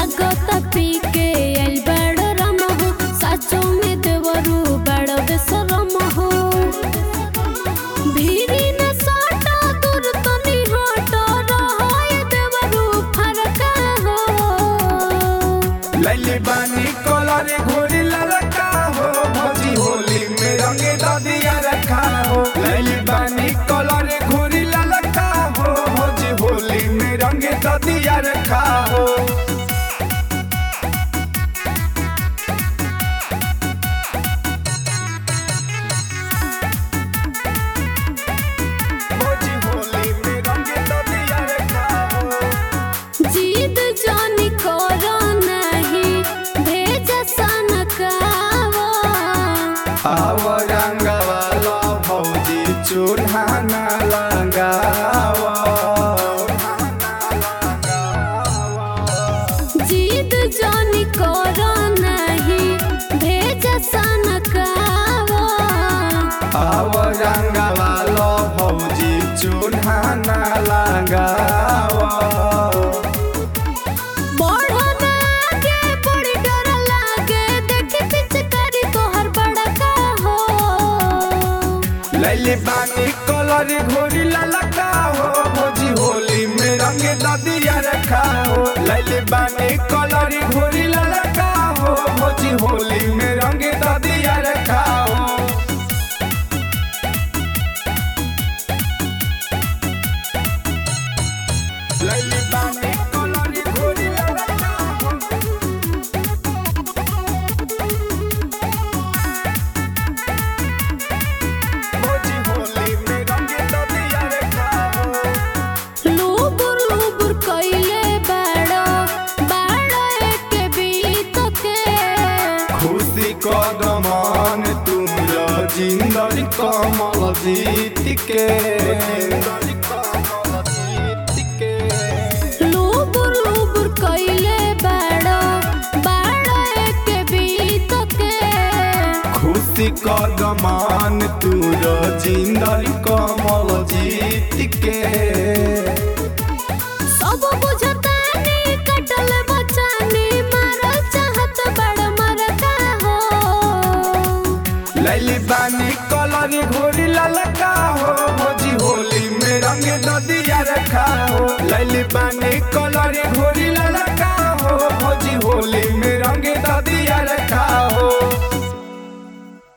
लागत पी के आइल बड़ रम हो साचो में देवरू बड़ बेसरम हो भीरी न साटा दूर तनी हट रहाय देवरू फरका हो लैली बानी कलर घोड़ी ललका हो भौजी होली में रंगे ददिया रखा हो लैली बानी कलर घोड़ी ललका हो भौजी होली में रंगे ददिया रखा हो भौजी होली में रंगे ददिया रखा हो जीद जानी करो नहीं भेज सनकावा आव रंगवाला भौजी चूल्हा न लगावा जीद जानी करो नहीं भेज सनकावा आव रंगवाला भौजी चूल्हा न लगावा बढ़ो ना आगे बड़ी डर लागे देख पीछे करी तोहर बड़का हो लैली बानी कलर घोड़ी ललका हो भौजी होली में रंग ददिया रखा हो लैली बानी कलर घोड़ी ललका हो भौजी होली में रंग ददिया रखा हो लैली बानी कलर घोड़ी ललका हो भौजी होली में रंग ददिया रखा हो लूबुर लूबुर कइले बड़ो बड़ो एक बीत के खुशी कदमान तुम जिंदर कमल जीत के लूबुर लूबुर कइले बड़ो बड़ो एक बीत के खुशी कदमान तुर जिंदर कमल जीत के सब बुझतानी कटल बचानी मारल चाहत बड़ मरका हो लैली बानी कलर घोड़ी ललका हो भोजी होली में रंग ददिया रखा हो लैली बानी कलर घोड़ी